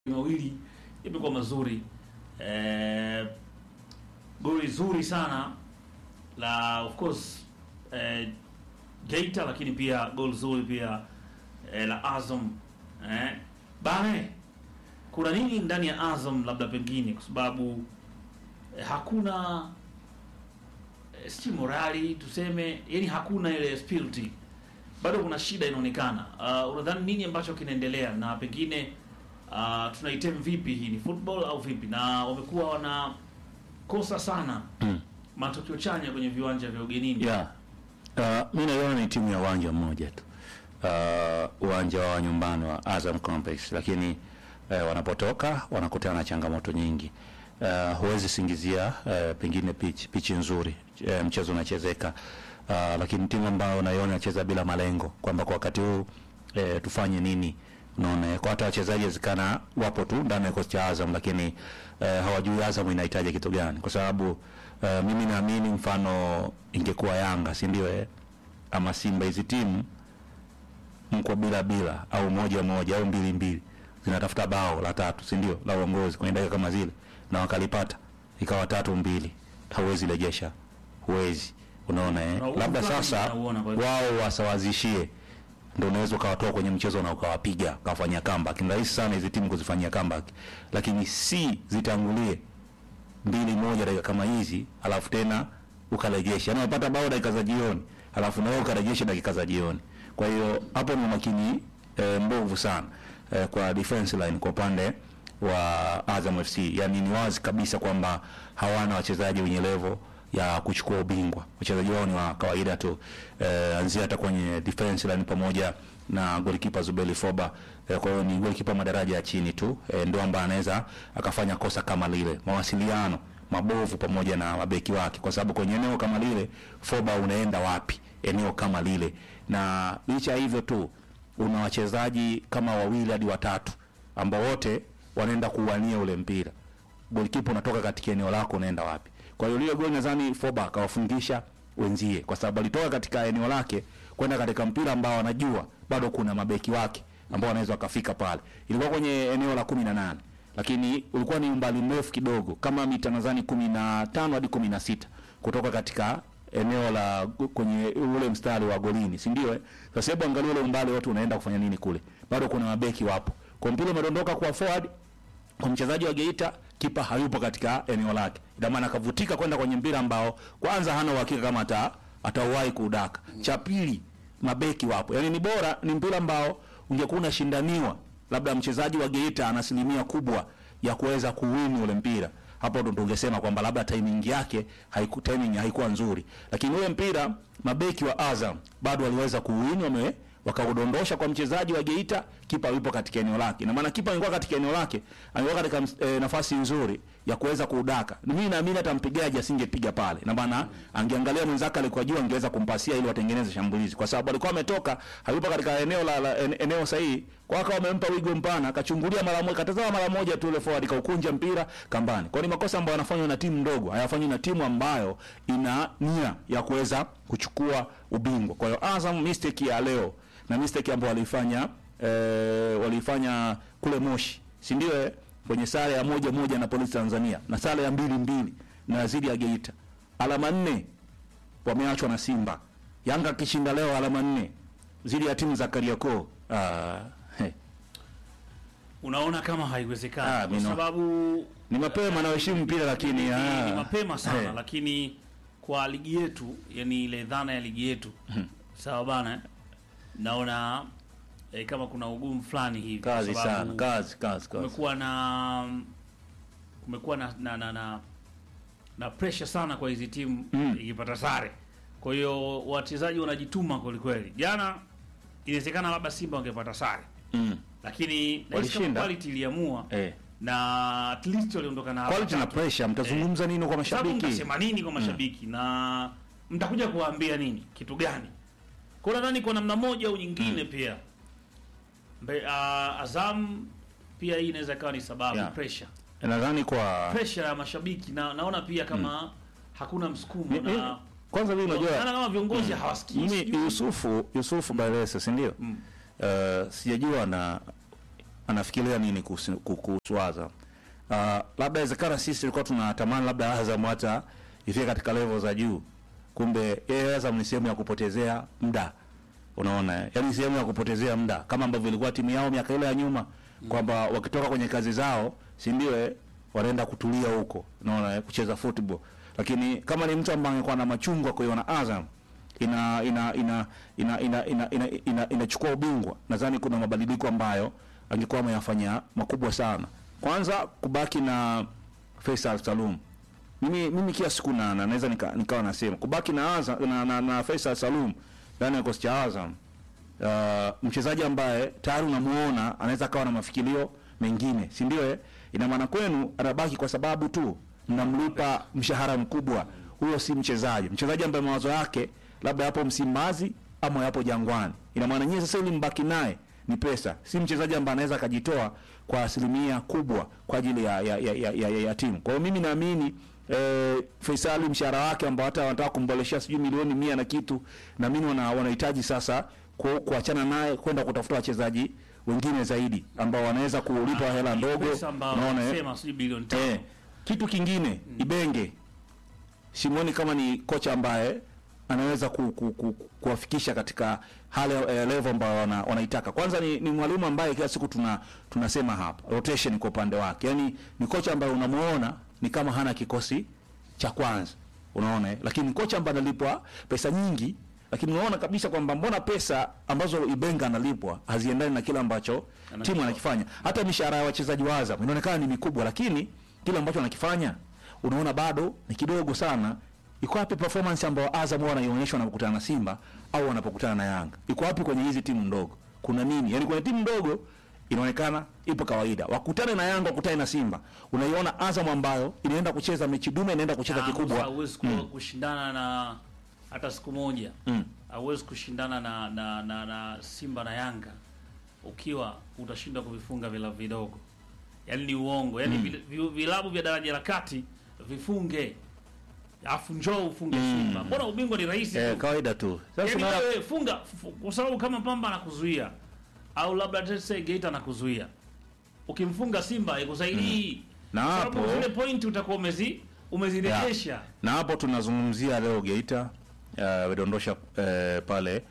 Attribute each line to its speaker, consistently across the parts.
Speaker 1: mawili yamekuwa mazuri eh, goli zuri sana la of course eh, Geita, lakini pia goli zuri pia eh, la Azam eh, bane kuna nini ndani ya Azam labda pengine kwa sababu eh, hakuna eh, si morali tuseme, yani hakuna ile spirit, bado kuna shida inaonekana. Uh, unadhani nini ambacho kinaendelea na pengine uh, tunaitem vipi? Hii ni football au vipi? Na wamekuwa wanakosa sana
Speaker 2: Mm.
Speaker 1: matokeo chanya kwenye viwanja vya ugenini.
Speaker 2: Yeah. Uh, mi naiona ni timu ya uwanja mmoja tu, uh, uwanja wa nyumbani wa Azam Complex, lakini uh, wanapotoka wanakutana na changamoto nyingi. Uh, huwezi singizia uh, pengine pitch pichi nzuri uh, mchezo unachezeka uh, lakini timu ambayo naiona inacheza bila malengo kwamba kwa wakati huu uh, tufanye nini unaona kwa hata wachezaji wezekana wapo tu ndani ya kikosi cha Azam lakini eh, hawajui Azam inahitaji kitu gani, kwa sababu eh, mimi naamini mfano ingekuwa Yanga si ndio eh, ama Simba, hizi timu mko bila bila au moja moja au mbili mbili zinatafuta bao la tatu si ndio la uongozi kwenye dakika kama zile na wakalipata ikawa tatu mbili, hauwezi rejesha, huwezi unaona eh?
Speaker 1: Na huu
Speaker 2: Labda
Speaker 1: mfano
Speaker 2: sasa
Speaker 1: nauona kwa-
Speaker 2: wao wasawazishie ndio unaweza ukawatoa kwenye mchezo na ukawapiga ukawafanyia comeback. Ni rahisi sana hizi timu kuzifanyia comeback, lakini si zitangulie mbili moja dakika kama hizi, alafu tena ukarejesha, na unapata bao dakika za jioni, alafu na wewe ukarejesha dakika za jioni. Kwa hiyo hapo ni umakini e, mbovu sana e, kwa defense line kwa upande wa Azam FC, yani ni wazi kabisa kwamba hawana wachezaji wenye level ya kuchukua ubingwa. Wachezaji wao ni wa kawaida tu eh, anzia hata kwenye defense line pamoja na golikipa Zubeli Foba eh, kwa hiyo ni golikipa madaraja ya chini tu eh, ndio ambaye anaweza akafanya kosa kama lile. Mawasiliano mabovu pamoja na mabeki wake, kwa sababu kwenye eneo kama lile Foba unaenda wapi? Eneo kama lile, na licha ya hivyo tu una wachezaji kama wawili hadi watatu ambao wote wanaenda kuwania ule mpira golikipa unatoka katika eneo lako unaenda wapi? Kwa hiyo lile goli nadhani Foba akawafungisha wenzie, kwa sababu alitoka katika eneo lake kwenda katika mpira ambao anajua bado kuna mabeki wake ambao wanaweza wakafika pale. Ilikuwa kwenye eneo la kumi na nane lakini ulikuwa ni umbali mrefu kidogo, kama mita nadhani kumi na tano hadi kumi na sita kutoka katika eneo la kwenye ule mstari wa golini, si ndio? eh? Sasa hebu angalia ule umbali wote unaenda kufanya nini kule, bado kuna mabeki wapo, kwa mpira umedondoka kwa forward kwa mchezaji wa Geita kipa hayupo katika eneo lake, ina maana akavutika kwenda kwenye mpira ambao kwanza hana uhakika kama ata atauwahi kuudaka. Cha pili mabeki wapo, yaani ni bora, ni mpira ambao ungekuwa unashindaniwa, labda mchezaji wa Geita ana asilimia kubwa ya kuweza kuwini ule mpira, hapo ndo tungesema kwamba labda timing yake haiku, timing haikuwa nzuri, lakini ule mpira mabeki wa Azam bado waliweza kuwini, wame wakaudondosha kwa mchezaji wa Geita, kipa yupo katika eneo lake. Na maana kipa angekuwa katika eneo lake, angekuwa katika e, nafasi nzuri ya kuweza kuudaka. Mimi naamini hata mpigaji asingepiga pale. Na maana angeangalia mwenzake alikuwa juu, angeweza kumpasia ili watengeneze shambulizi, kwa sababu alikuwa ametoka, hayupo katika eneo la, la en, eneo sahihi. Kwa hiyo wamempa wigo mpana, akachungulia mara moja, katazama mara moja tu ile forward, kaukunja mpira kambani. Kwa hiyo ni makosa ambayo yanafanywa na timu ndogo, hayafanywi na timu ambayo ina nia ya kuweza kuchukua ubingwa. Kwa hiyo Azam mistake ya leo na mistake ambayo walifanya eh, walifanya kule Moshi, si ndio? Eh, kwenye sare ya moja moja na Polisi Tanzania na sare ya mbili mbili na zidi ya Geita, alama nne wameachwa na Simba. Yanga akishinda leo alama nne zidi ya timu za Kariakoo. Ah, he,
Speaker 1: Unaona kama
Speaker 2: Ah,
Speaker 1: haiwezekani kwa
Speaker 2: mino.
Speaker 1: sababu
Speaker 2: ni mapema na uheshimu mpira lakini
Speaker 1: ni,
Speaker 2: ah,
Speaker 1: ni mapema sana
Speaker 2: he,
Speaker 1: lakini kwa ligi yetu, yani ile dhana ya ligi yetu sawa bana, eh? naona eh, kama kuna ugumu fulani hivi kwa
Speaker 2: kazi
Speaker 1: sababu
Speaker 2: sana, kazi kazi kazi.
Speaker 1: kumekuwa na kumekuwa na na, na, na, na pressure sana kwa hizi timu
Speaker 2: Mm.
Speaker 1: ikipata sare. Kwa hiyo wachezaji wanajituma kweli kweli. Jana inawezekana labda Simba wangepata sare,
Speaker 2: Mm.
Speaker 1: lakini nahisi kama
Speaker 2: Walishinda.
Speaker 1: quality iliamua
Speaker 2: Eh.
Speaker 1: na at least waliondoka na alama
Speaker 2: Quality na
Speaker 1: tatu.
Speaker 2: pressure mtazungumza nini kwa
Speaker 1: Sababu
Speaker 2: mashabiki?
Speaker 1: mtasema nini kwa mashabiki na mtakuja kuwaambia nini kitu gani? Kwa nadhani kwa namna moja au nyingine pia Mbe, uh, Azam pia hii inaweza ikawa ni sababu
Speaker 2: Yeah.
Speaker 1: pressure
Speaker 2: Nadhani kwa
Speaker 1: pressure ya mashabiki na naona pia kama hakuna msukumo
Speaker 2: Mi- mi-
Speaker 1: na
Speaker 2: kwanza mimi unajua
Speaker 1: naona kama viongozi hawasikii
Speaker 2: mimi Yusufu Yusufu Baresa si ndio?
Speaker 1: Mm.
Speaker 2: Uh, sijajua na anafikiria nini kuhusu kuhusu Azam. Uh, labda inawezekana sisi tulikuwa tunatamani labda Azam hata ifike katika level za juu, kumbe yeye Azam ni sehemu ya kupotezea muda. Unaona, eh? yaani sehemu ya kupotezea muda kama ambavyo ilikuwa timu yao miaka ile ya nyuma kwamba wakitoka kwenye kazi zao, si ndio eh, wanaenda kutulia huko, unaona eh, kucheza football. Lakini kama ni mtu ambaye angekuwa na machungwa kuiona Azam ina ina ina ina ina ina ina ina inachukua ubingwa, nadhani kuna mabadiliko ambayo angekuwa ameyafanya makubwa sana. Kwanza kubaki na Faisal Salum. Mimi mimi kila siku na na- naweza nika, nikawa nasema kubaki na Azam na, na, na Faisal Salum ndani ya kikosi cha Azam uh, mchezaji ambaye tayari unamuona anaweza akawa na mafikirio mengine, si ndio? Eh, ina maana kwenu anabaki kwa sababu tu mnamlipa mshahara mkubwa. Huyo si mchezaji, mchezaji ambaye mawazo yake labda yapo Msimbazi ama yapo Jangwani. Ina maana nyie sasa ili mbaki naye ni pesa, si mchezaji ambaye anaweza akajitoa kwa asilimia kubwa kwa ajili ya, ya, ya, ya, ya, ya, ya timu. Kwa hiyo mimi naamini eh, Faisali mshahara wake ambao hata wanataka kumboleshea sijui milioni mia na kitu, naamini wana, wanahitaji sasa ku, kuachana naye kwenda kutafuta wachezaji wengine zaidi ambao wanaweza kulipa hela ndogo.
Speaker 1: Pesa ambayo
Speaker 2: Unaona eh?
Speaker 1: wanasema sijui bilioni tano.
Speaker 2: Eh, kitu kingine Ibenge Simoni kama ni kocha ambaye anaweza ku, ku, ku, kuwafikisha katika hali eh, level ambayo wana, wanaitaka. Kwanza ni, ni mwalimu ambaye kila siku tuna tunasema hapa rotation kwa upande wake, yaani ni kocha ambaye unamuona ni kama hana kikosi cha kwanza, unaona eh? Lakini ni kocha ambaye analipwa pesa nyingi, lakini unaona kabisa kwamba mbona pesa ambazo Ibenga analipwa haziendani na kile ambacho timu anakifanya. Hata mishahara ya wachezaji wa Azam inaonekana ni mikubwa, lakini kile ambacho anakifanya unaona bado ni kidogo sana. Iko wapi performance ambayo Azam huwa wanaionyesha wanapokutana na Simba au wanapokutana na Yanga? Iko wapi kwenye hizi timu ndogo? Kuna nini? Yaani kwenye timu ndogo inaonekana ipo kawaida, wakutane na Yanga, wakutane na Simba, unaiona Azam ambayo inaenda kucheza mechi dume, inaenda kucheza
Speaker 1: Na
Speaker 2: kikubwa.
Speaker 1: hauwezi ku- kushindana na hata siku moja
Speaker 2: Mm.
Speaker 1: hauwezi kushindana na, na, na, na Simba na Yanga ukiwa utashindwa kuvifunga vilabu vidogo, yaani ni uongo. Yaani vil- vi- vilabu vya daraja la kati vifunge, alafu njoo ufunge Simba. Mbona ubingwa ni rahisi
Speaker 2: Eh,
Speaker 1: tu?
Speaker 2: kawaida tu. Sasa
Speaker 1: Yaani
Speaker 2: unaona
Speaker 1: wewe funga fu- kwa sababu kama Pamba anakuzuia au labda let's say Geita anakuzuia, ukimfunga Simba ikusaidii
Speaker 2: Na
Speaker 1: Kwa sababu
Speaker 2: hapo-
Speaker 1: zile point utakuwa umezi umezirejesha
Speaker 2: na hapo tunazungumzia leo Geita uh, vidondosha uh, pale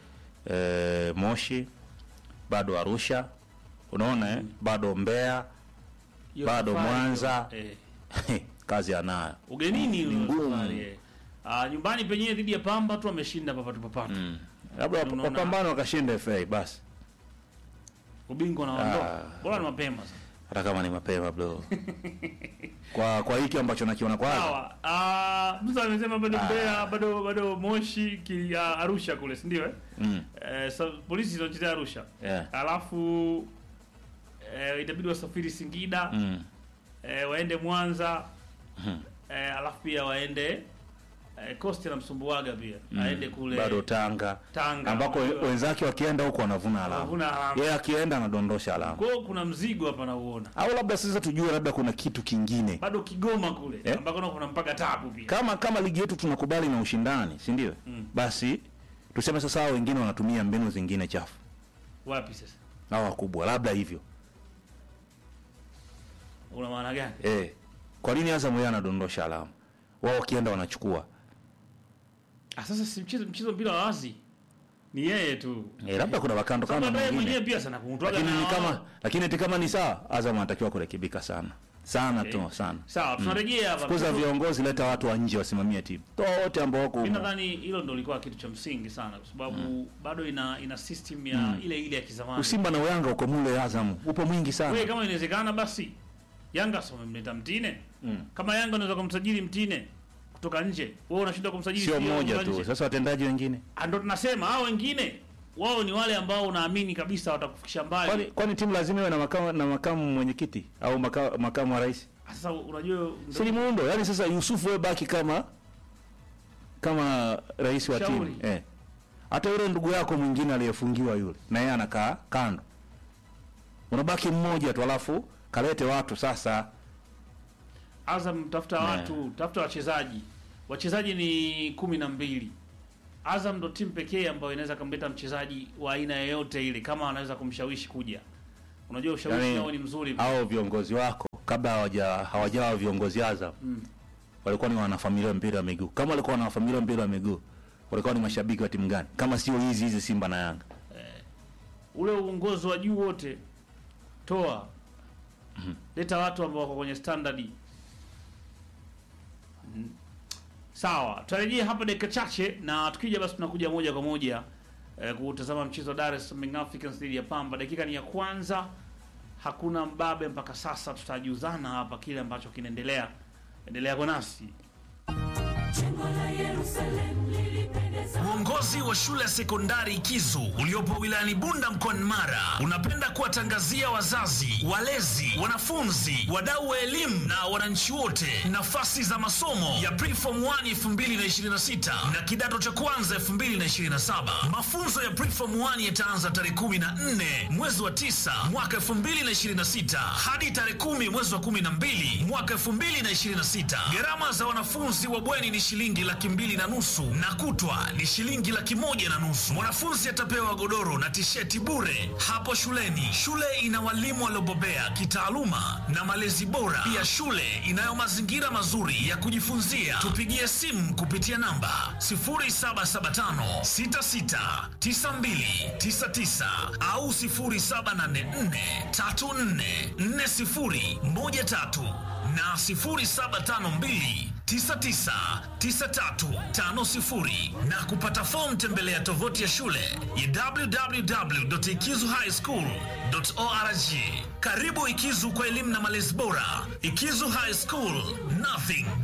Speaker 2: uh, Moshi, bado Arusha, unaona eh? bado Mbeya,
Speaker 1: Hiyo
Speaker 2: bado
Speaker 1: safari
Speaker 2: Mwanza.
Speaker 1: hiyo, eh.
Speaker 2: kazi anayo
Speaker 1: ugenini ile
Speaker 2: ngumu.
Speaker 1: safari, eh. Ah, nyumbani penyewe dhidi ya Pamba tu ameshinda papatu papatu
Speaker 2: labda wap-
Speaker 1: Unaona-
Speaker 2: wapambane wakashinda FA basi,
Speaker 1: ubingwa na waondoka
Speaker 2: Ah.
Speaker 1: bora ni mapema sasa
Speaker 2: hata kama ni mapema bro kwa kwa hiki ambacho nakiona kwanza
Speaker 1: sawa ah mtu amesema bado Mbeya bado bado Moshi ki, ah, Arusha kule si ndio eh
Speaker 2: mm.
Speaker 1: eh, sa, polisi zinachezea Arusha
Speaker 2: yeah.
Speaker 1: alafu eh, itabidi wasafiri Singida
Speaker 2: mm.
Speaker 1: eh, waende Mwanza
Speaker 2: Mhm.
Speaker 1: eh, alafu pia waende eh, Coast na Msumbuwaga pia aende kule
Speaker 2: bado Tanga
Speaker 1: Tanga
Speaker 2: ambako we-
Speaker 1: Unajua,
Speaker 2: wenzake wakienda huko wanavuna alama,
Speaker 1: wanavuna alama.
Speaker 2: yeye akienda anadondosha alama,
Speaker 1: Kwa hiyo kuna mzigo hapa nauona
Speaker 2: au labda sasa tujue labda kuna kitu kingine
Speaker 1: bado Kigoma kule
Speaker 2: Eh?
Speaker 1: ambako nako kuna mpaka tabu pia
Speaker 2: kama kama ligi yetu tunakubali na ushindani, si ndio?
Speaker 1: Mm.
Speaker 2: Basi tuseme sasa hao wengine wanatumia mbinu zingine chafu,
Speaker 1: wapi sasa
Speaker 2: hao wakubwa, labda hivyo
Speaker 1: una maana gani
Speaker 2: eh. Kwa nini Azam yeye anadondosha alama, wao wakienda wanachukua
Speaker 1: ah, sasa si mchezo mchezo mpira wa wazi ni yeye tu
Speaker 2: eh, labda kuna wakando
Speaker 1: Sababu
Speaker 2: kando
Speaker 1: hata yeye
Speaker 2: mwingine
Speaker 1: mwenyewe pia sana kumtwaga
Speaker 2: lakini
Speaker 1: na
Speaker 2: ni kama
Speaker 1: wao.
Speaker 2: lakini eti kama ni sawa, Azam anatakiwa kurekebika sana sana tu sana.
Speaker 1: sawa tunarejea hapa
Speaker 2: Fukuza viongozi, leta watu wa nje wasimamie timu, toa wote ambao wako
Speaker 1: Mimi
Speaker 2: humo.
Speaker 1: nadhani hilo ndo lilikuwa kitu cha msingi sana kwa sababu bado ina ina system ya ile ile ya kizamani.
Speaker 2: Usimba na Yanga uko mule, Azam upo mwingi
Speaker 1: Wewe
Speaker 2: sana.
Speaker 1: kama inawezekana basi Yanga sio wamemleta Mtine.
Speaker 2: Mm.
Speaker 1: Kama Yanga unaweza kumsajili Mtine kutoka nje, wewe unashinda kumsajili
Speaker 2: Sio
Speaker 1: CEO
Speaker 2: mmoja
Speaker 1: kutoka
Speaker 2: tu,
Speaker 1: nje.
Speaker 2: sasa watendaji wengine,
Speaker 1: Ah, Ndo tunasema hao wengine wao ni wale ambao unaamini kabisa watakufikisha
Speaker 2: kwani
Speaker 1: mbali.
Speaker 2: kwani timu lazima iwe na makamu na makamu mwenyekiti au maka, makamu wa rais?
Speaker 1: Sasa unajua
Speaker 2: Si ni muundo, yani sasa Yusufu wewe baki kama kama rais wa timu
Speaker 1: Shauri.
Speaker 2: eh. Hata yule ndugu yako mwingine aliyefungiwa yule, na yeye anakaa kando, unabaki mmoja tu, alafu kalete watu sasa
Speaker 1: Azam tafuta
Speaker 2: Ne.
Speaker 1: watu, tafuta wachezaji. Wachezaji ni kumi na mbili. Azam ndo timu pekee ambayo inaweza kumleta mchezaji wa aina yoyote ile kama anaweza kumshawishi kuja. unajua ushawishi
Speaker 2: Yaani,
Speaker 1: wao ni mzuri
Speaker 2: hao viongozi wako kabla hawaja hawajawa viongozi Azam
Speaker 1: Mm.
Speaker 2: walikuwa ni wanafamilia wa mpira wa miguu. Kama walikuwa wanafamilia wa mpira wa miguu, walikuwa ni mashabiki wa timu gani? Kama sio hizi hizi Simba na Yanga.
Speaker 1: ule uongozi wa juu wote toa leta watu ambao wako kwenye standard Mm. sawa tutarejea hapa dakika chache na tukija basi tunakuja moja kwa moja eh, kutazama mchezo wa Dar es Salaam Young Africans dhidi ya Pamba dakika ni ya kwanza hakuna mbabe mpaka sasa tutajuzana hapa kile ambacho kinaendelea endelea kwa nasi
Speaker 3: Jengo la Yerusalemu lilipendeza
Speaker 4: Uongozi wa shule ya sekondari Kizu uliopo wilayani Bunda mkoani Mara unapenda kuwatangazia wazazi, walezi, wanafunzi, wadau wa elimu na wananchi wote nafasi za masomo ya Preform 1 2026 na kidato cha kwanza 2027. Mafunzo ya Preform 1 yataanza tarehe 14 mwezi wa 9 mwaka 2026 hadi tarehe 10 mwezi wa 12 mwaka 2026. Gharama za wanafunzi wa bweni ni shilingi laki mbili na nusu na kutwa ni shilingi laki moja na nusu. Mwanafunzi atapewa godoro na tisheti bure hapo shuleni. Shule ina walimu waliobobea kitaaluma na malezi bora. Pia shule inayo mazingira mazuri ya kujifunzia. Tupigie simu kupitia namba 0775 66 92 99 au 0784 34 40 13 na 0752 999350 na kupata fomu tembelea tovuti ya shule ya www.ikizuhighschool.org. Karibu Ikizu kwa elimu na malezi bora. Ikizu High School, nothing